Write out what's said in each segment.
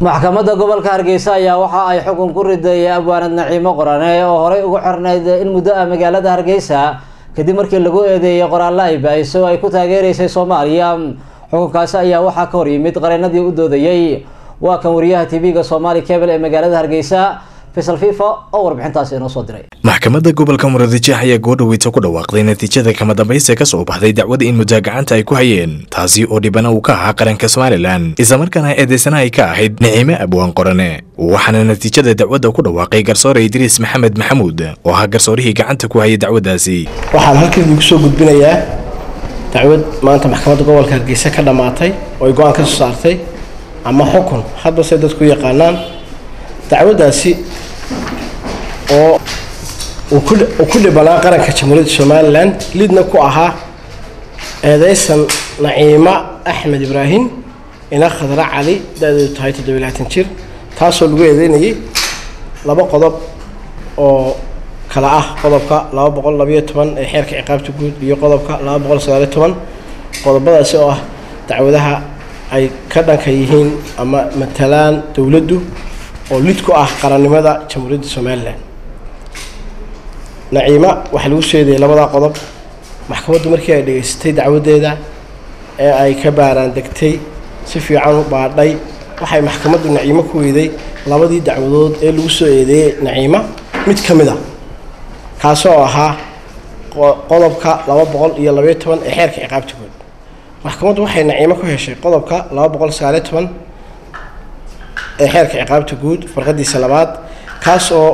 maxkamadda gobolka hargeysa ayaa waxa ay xukun ku riday abwaanad naciimo qorane oo horey ugu xirnayd in muddo ah magaalada hargeysa kadib markii lagu eedeeyay qoraallo ay baahiso ay ku taageereysay soomaaliya xukunkaasi ayaa waxaa ka hor yimid qareenadii u doodayey waa kan wariyaha tv-ga somaali cable ee magaalada hargeysa faysal fifa oo warbixintaasi inoo soo diray maxkamadda gobolka muradijah ayaa goodhaweyta ku dhawaaqday natiijada kama dambaysta ka soo baxday dacwada in muddaa gacanta ay ku hayeen taasi oo dhibana uu ka ahaa qaranka somalilan islamarkaana eedeysana ay ka ahayd niciime abwaan qorane waxaana natiijada dacwadda ku dhawaaqay garsoore idriis maxamed maxamuud oo ahaa garsoorihii gacanta ku hayay dacwaddaasi waxaan halkan idinku soo gudbinayaa dacwad maanta maxkamadda gobolka hargeysa ka dhammaatay oo ay go-aan ka soo saartay ama xukun hadba say dadku yaqaanaan dacwaddaasi oo uu ku dhibanaa qaranka jamhuuriyadda somalilan lidna ku ahaa eedeysan naciima axmed ibraahim ina khadra cali da-deedu tahay toddobiy labaatan jir taasoo lagu eedeynayay laba qodob oo kala ah qodobka laba boqol labayo toban ee xeerka ciqaabta guud iyo qodobka laba boqol sagaaliyo toban qodobadaasi oo ah dacwadaha ay ka dhanka yihiin ama matalaan dowladdu oo lid ku ah qarannimada jamhuuriyadda somalilan naciima waxaa lagu soo eedeeyay labadaa qodob maxkamaddu markii ay dhegaysatay dacwaddeeda ee ay ka baaraan degtay si fiican u baadhay waxay maxkamaddu naciimo ku weyday labadii dacwadood ee lagu soo eedeeyey naciima mid ka mid a kaasoo ahaa qodobka laba boqol iyo labayo toban ee xeerka ciqaabta guud maxkamaddu waxay naciimo ku heshay qodobka laba boqol sagaaliyo toban ee xeerka ciqaabta guud farqadiisa labaad kaas oo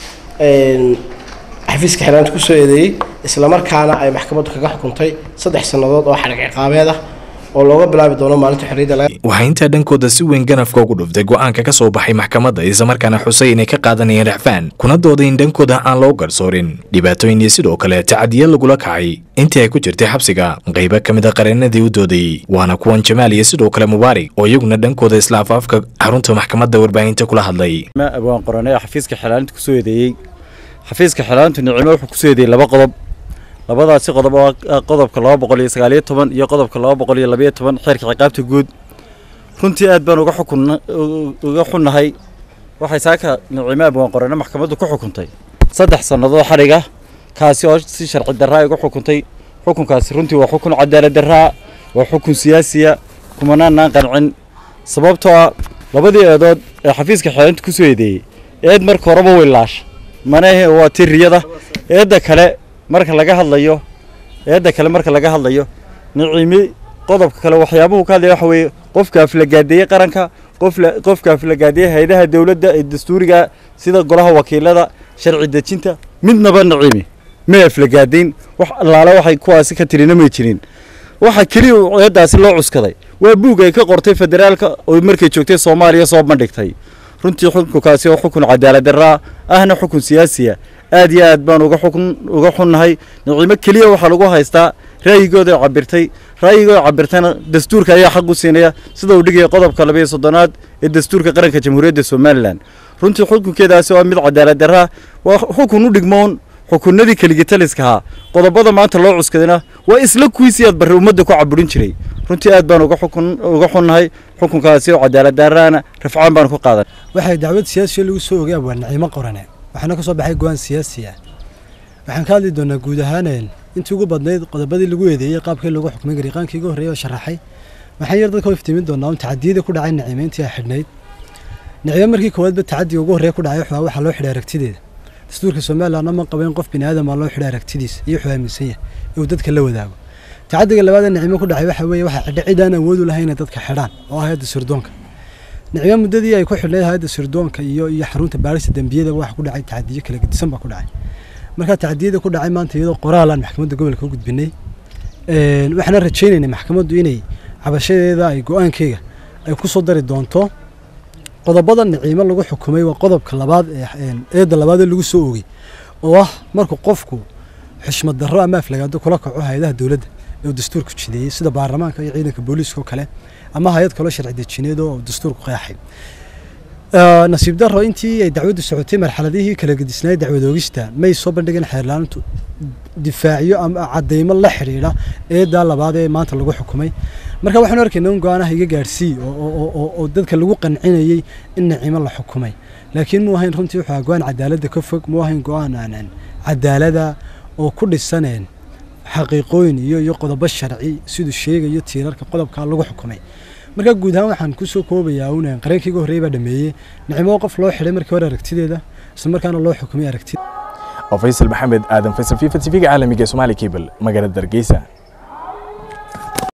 xafiiska xiraanta kusoo eedeeyey islamarkaana ay maxkamaddu kaga xukuntay saddex sannadood oo xadhig ciqaabeed ah oo looga bilaabi doono maalinta xorriyadda waxaa intaa dhankooda si weyn ganafka ugu dhuftay go-aanka ka soo baxay maxkamadda islamarkaana xusay inay ka qaadanayeen racfaan kuna dooday in dhankooda aan loo garsoorin dhibaatooyin iyo sidoo kale tacadiya lagula kacay intii ay ku jirtay xabsiga qaybo ka mid a qareenadii u doodayey waana kuwan jamaal iyo sidoo kale mubaarig oo iyaguna dhankooda isla afaafka xarunta maxkamadda warbaahinta kula hadlay abwaan qorane xafiiska xilaalinta kusoo eedeeyey xafiiska xilaalintu nicimo wuxuu kusoo eedeeyey laba qodob labadaasi qodob oo qodobka laba boqol iyo sagaaliyo toban iyo qodobka laba boqol iyo labayo toban xeerka ciqaabta guud runtii aad baan uga xukun uga xunnahay waxay saaka nicimo abwaan qorane maxkamaddu ku xukuntay saddex sannadood xadhiga kaasi oo si sharci darraa uga xukuntay xukunkaasi runtii waa xukun cadaalad darraa waa xukun siyaasiya kumanaanaan qancin sababtoo ah labadii eedood ee xafiiska xilaalinta kusoo eedeeyey eed marka horeba weylaash manahe waa tiriyada eedda kale marka laga hadlayo eedda kale marka laga hadlayo niciimi qodobka kale waxyaabuhu ka hadlaya waxa weeye qofka aflagaadeeyey qaranka qofla qofka aflagaadeeyey hay-adaha dowladda ee dastuuriga sida golaha wakiilada sharci dejinta midnaba niciimi may aflagaadeyn wax allaale waxay kuwaasi ka tirina may jirin waxa keliya eeddaasi loo cuskaday waa buug ay ka qortay federaalka oo markay joogtay soomaaliya soo bandhigtay runtii xukunkaasi oo xukun cadaalad darraa ahna xukun siyaasiya aad iyo aad baan uga xukun uga xunnahay niciimo keliya waxaa lagu haystaa ra'yigooda cabirtay ra'yigooda cabirtayna dastuurka ayaa xaq u siinaya sida uu dhigaya qodobka labayo soddonaad ee dastuurka qaranka jamhuuriyadda somalilan runtii xukunkeedaasi waa mid cadaalad darraa waa xukun u dhigmoon xukunadii keligitaliskahaa qodobada maanta loo cuskadayna waa isla kuwiisii aad barre ummadda ku caburin jiray runtii aad baan uga xukun uga xunnahay xukunkaasi oo cadaalad darraana rafcaan baan ku qaadan waxay dacwad siyaasiya lagu soo ogay abwaan naciimo qorane waxaana ka soo baxay go-aan siyaasi ah waxaan ka hadli doonaa guud ahaaneen intii ugu badnayd qodobadii lagu eedeeyey qaabkii lagu xukmay gariiqaankii ugu horreeyay oo sharaxay waxaan yar dadka u iftiimin doonaa un tacadiyadii ku dhacay naciime intii ay xidhnayd naciime markii koowaadba tacadiga ugu horreeya ku dhacay waxaa waxaa loo xidhay aragtideeda dastuurka somaliland ama qaba in qof bini aadam aa loo xidhay aragtidiisa iyo wuxuu aaminsan yahay inuu dadka la wadaago tacadiga labaad ee naciime ku dhacay waxa weeye waxaa xidhay cid aan awood u lahayn inay dadka xidhaan oo ah hayadda sirdoonka nicmo muddadii ay ku xidhnayd hayadda sirdoonka iyo iyo xarunta baarista dembiyada waxa ku dhacay tacadiyo kala gedisan baa ku dhacay markaa tacadiyada ku dhacay maanta iyadoo qoraal aan maxkamadda gobolka u gudbinay waxaana rajaynaynay maxkamaddu inay cabashadeeda ay go-aankeyga ay ku soo dari doonto qodobada niciimo lagu xukumay waa qodobka labaad ee eedda labaad ee lagu soo ogey oo ah markuu qofku xushmad darro ama aflagaado kula kaco hay-adaha dowladda ee uu dastuurku jideeyey sida baarlamaanka iyo ciidanka booliiska oo kale ama hay-ad kaloo sharci dejineed oo dastuurku qeexay nasiib daro intii ay dacwaddu socotay marxaladihii kala gedisnaay dacwad oogista may soo bandhigeen xeerlaanintu difaacyo ama cadeymo la xidhiidha eedaa labaad ee maanta lagu xukumay marka waxaan arkaynaa in go-aanaha iga gaadhsii oo dadka lagu qancinayey in naciimo la xukumay laakiin muu ahayn runtii wuxuu ahaa go-aan cadaaladda ka fog muu ahayn go-aan aanan cadaalada oo ku dhisaneen xaqiiqooyin iyo iyo qodobo sharci siduu sheegayo tiirarka qodobkaa lagu xukumay marka guud ahaan waxaan kusoo koobayaa un qareenkii uga horreeyay baa dhameeyey nicmo qof loo xidhay markii hore aragtideeda isla markaana loo xukumay aragtida faysal maxamed aadan faysal fifa tv-ga caalamiga ee somaali cable magaalada hargeysa